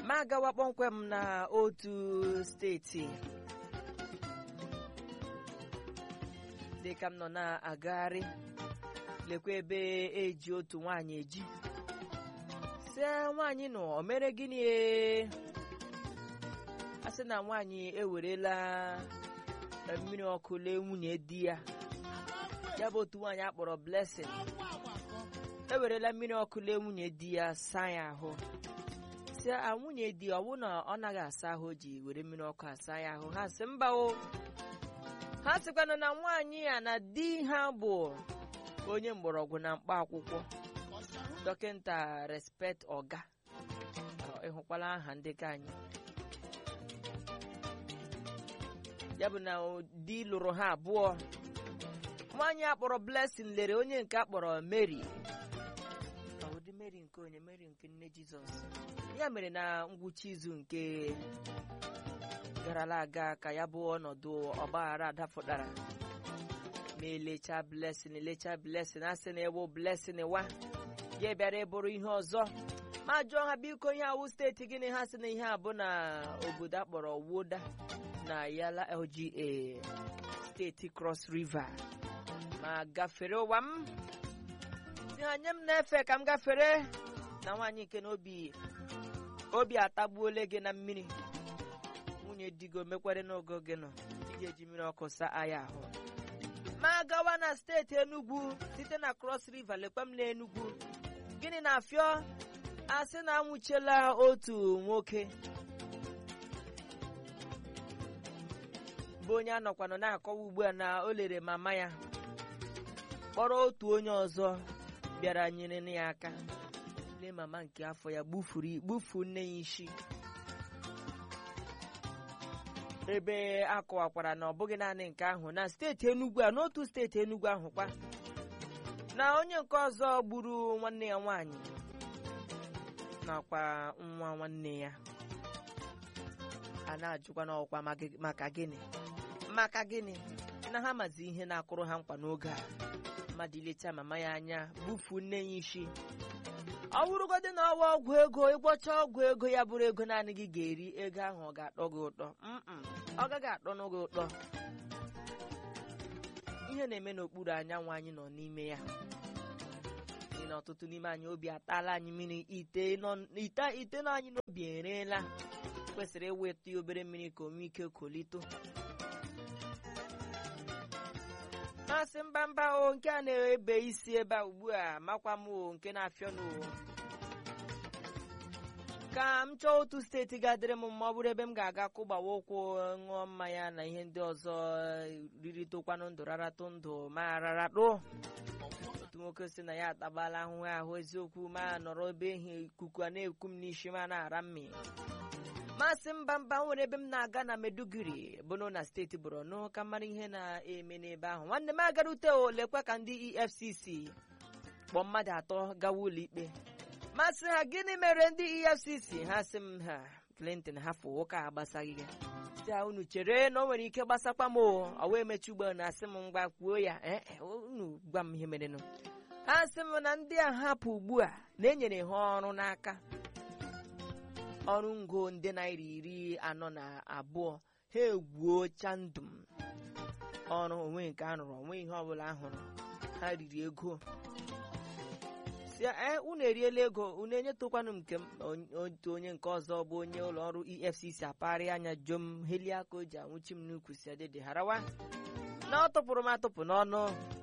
ma agawa kpọmkwem na otu steeti dịka m nọ na-agagharị lekwa ebe eji otu nwaanyị eji si nwaanyị nọ o mere gịnị ee? a sị na nwaanyị ewerela mmiri ọkụ lee nwunye di ya ya bụ otu nwaanyị akpọrọ blessing ewerela mmiri ọkụ lee nwunye di ya saa ya ahụ si a nwunye di ọ bụ na ọ naghị asa ahụ o ji were mmiri ọkụ asa ya ahụ ha sị mba o ha sịkwana na nwaanyị a na di ha bụ onye mgbọrọgwụ na mkpa akwụkwọ dọkịta respect ọga Ọ, ịhụkwala aha ndị ka anyị ya bụ na di lụrụ ha abụọ nwaanyị akpọrọ blessing lere onye nke akpọrọ mary Ọ bụ ụdị mary nke onye mary nke nne jizọs ya mere na ngwụcha izu nke garala aga ka ya bụ ọnọdụ ọgbaghara dapụtara ma elecha blessing elecha blessing a sị na ewu blessing wa ya bịara ịbụrụ ihe ọzọ ma jụọ ha biko ihe awụ steeti gịnị ha sị na ihe a bụ na obodo akpọrọ woda na yala lga steeti cross river ma gafere ụwa m si ha nye m na-efe ka m gafere na nwaanyị nke na obi obi atagbuole gị na mmiri nwunye di gị omekwere n'ogo gị nọ iji eji mmiri ọkụ saa ya ahụ ma gawa na steeti Enugu site na Cross River lekwa m n'Enugu gịnị na-afịọ asị na anwụchiela otu nwoke bụ onye anọkwanụ na-akọwa ugbu a na o lere mama ya kpọrọ otu onye ọzọ bịara nyere ya aka nne mama nke afọ ya gbufuru gbufu nne ya isi ebe a kọwakwara na ọ bụghị naanị nke ahụ na steeti Enugu a n'otu steeti Enugu ahụ kwa na onye nke ọzọ gburu nwanne ya nwaanyị nakwa nwa nwanne ya a na-ajụkwa n'ọkwa maka gịnị maka gịnị na ha mazi ihe na-akụrụ ha mkpa n'oge a mmadụ ilecha mama ya anya bufu nne ya isi ọ bụrụgodị na ọwa ọgwụ ego ịgwọcha ọgwụ ego ya bụrụ ego naanị gị ga-eri ego ahụ ọ ga-atọ gị ụtọ Mm-mm, ọ gaghị atọ gị ụtọ ihe na-eme n'okpuru anyanwụ anyị nọ n'ime ya n'ihi na ọtụtụ n'ime anyị obi atala anyị mmiri ite nọ ite ite nọ anyị n'obi ereela kwesịrị iweta ya obere mmiri ka o nwee ike kolito masị mba mba o nke a na-ebe isi ebe a ugbu a makwa m o nke na-afịọ n'o ka m chọọ otu steeti ga-adịrị m mma ọ bụrụ ebe m ga-aga kụgbawa ụkwụ ṅụọ mmanya na ihe ndị ọzọ riritokwanụ ndụ raratụ ndụ ma raratụ otu nwoke si na ya atabala ahụhụ ahụ eziokwu ma nọrọ ebe ihe ikuku a na-ekwu m n'isi ma na-ara mmiri masị mba mba nwere ebe m na-aga na Meduguri bụnụ na steeti Borno ka mara ihe na-eme n'ebe ahụ nwanne m agarute o lekwa ka ndị EFCC kpọọ mmadụ atọ gawa ụlọ ikpe masị ha gịnị mere ndị EFCC ha sị m ha Clinton hafụ ụka agbasaghị gị si ha unu chere na o nwere ike gbasakwa m o ọ wee mechi ugbo na asị m ngwa kwuo ya ee unu gwa m ihe merenụ ha sị m na ndị a hapụ ugbu a na-enyere ha ọrụ n'aka ọrụ ngo nde naira iri anọ na abụọ ha egwuo chandum ọrụ onwe nke a rụrụ onwe ihe ọbụla ahụrụ ha riri ego si ee unu eriela ego unu enyetụkwanụ nke otu onye nke ọzọ bụ onye ụlọ ọrụ EFCC apagharị anya jom helie aka o ji anwụchi m n'ukwu si adịdị harawa na ọ tụpụrụ m atụpụ n'ọnụ